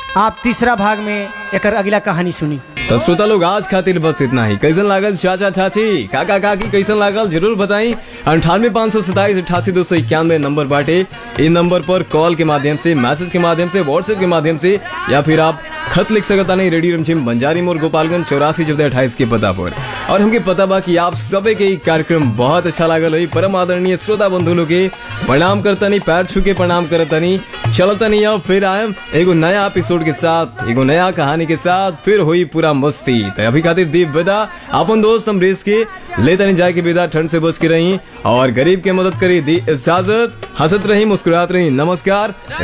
आप तीसरा भाग में एक अगला कहानी सुनी तो श्रोता लोग आज खातिर बस इतना ही कैसन लागल चाचा चाची काका काकी कैसन लागल जरूर बताई अंठानवे पाँच सौ सताइस अठासी दो सौ इक्यानवे नंबर बाटे इन नंबर पर कॉल के माध्यम से मैसेज के माध्यम से व्हाट्सएप के माध्यम से या फिर आप खत लिख सकता नहीं रेडियो रमझिम बंजारी मोर गोपालगंज चौरासी चौदह अट्ठाईस के पता पर और हमके पता बा कि आप सबे के ई कार्यक्रम बहुत अच्छा लागल हुई परम आदरणीय श्रोता बंधु लोग के प्रणाम करतनी पैर छू के प्रणाम करतनी चलतनी अब फिर आयम एगो नया एपिसोड के साथ एगो नया कहानी के साथ फिर हुई पूरा मस्ती तो अभी खातिर दीप विदा अपन दोस्त हम रेस के लेतनी जाए के विदा ठंड से बच के रही और गरीब के मदद करी दी इजाजत हंसत रही मुस्कुरात रही नमस्कार